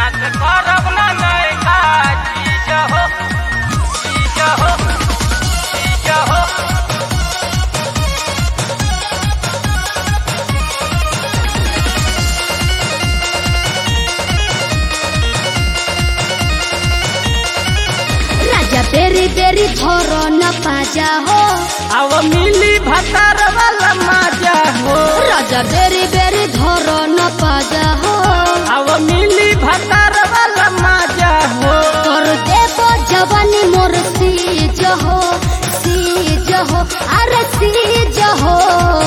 नाच करब ना नयका चीज हो चीज हो चीज हो राजा बेरी बेरी धर न पाजा हो अब मिली भतार वाला मजा हो राजा बेरी बेरी धर न पाजा हो अब मिली भतार वाला मजा हो कर देव जवानी मोर सीज हो सीज हो अरे सीज हो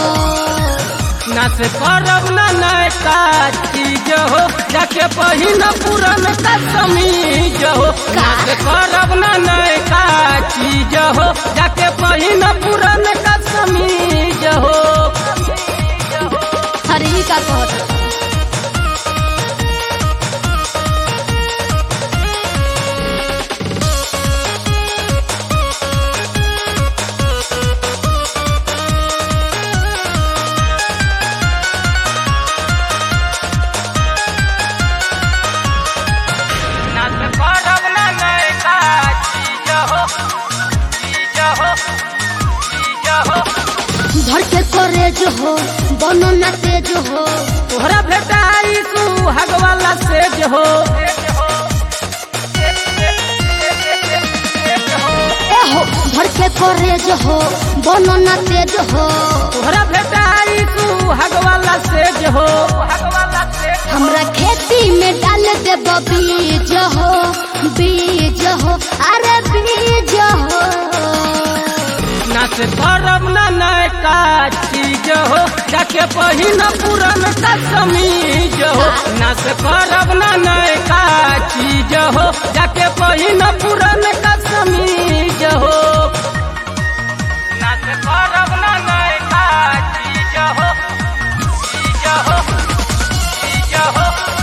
नाच करब ना नयका चीज हो जाके पहिन पुरन का समीज हो नाच करब ना नयका चीज हो जाके पहिन पुरन का समीज हो हरी का कहत नाच करब ना नयका चीज हो चीज हो चीज हो धर के करेज हो बनो न तेज हो तोहरा भेटाई सुहाग वाला सेज हो ए हो धर के करेज हो बनो न तेज हो तोहरा भेटाई सुहाग वाला सेज हो हमरा खेती में डाल देब बीज हो बीज हो अरे बीज हो नाच करब ना नयका चीज हो जाके पहिन पुरन का समीज हो नाच करब ना नयका चीज हो जाके पहिन पुरन का समीज हो नाच करब ना नयका चीज हो चीज हो चीज हो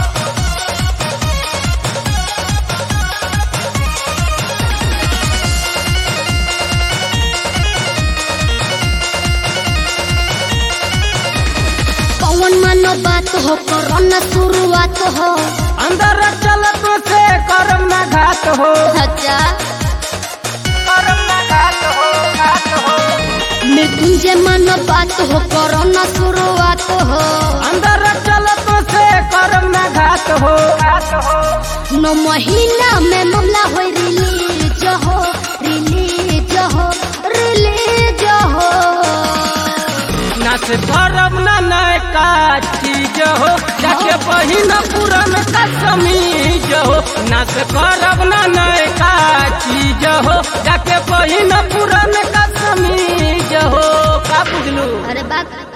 कौन मानो बात हो करो न शुरुआत हो अंदर चलत से करम ना घात हो अच्छा करम ना घात हो घात हो मृत्युंजय मानो बात हो करो न शुरुआत हो अंदर चलत से करम ना घात हो घात हो नौ महीना में मामला हो रिलीज हो रिलीज हो रिलीज हो नाच करब ना नयका चीज हो जाके पहिन पुरन का समीज हो नाच करब ना नयका चीज हो जाके पहिन पुरन का समीज हो का बुझलू अरे बात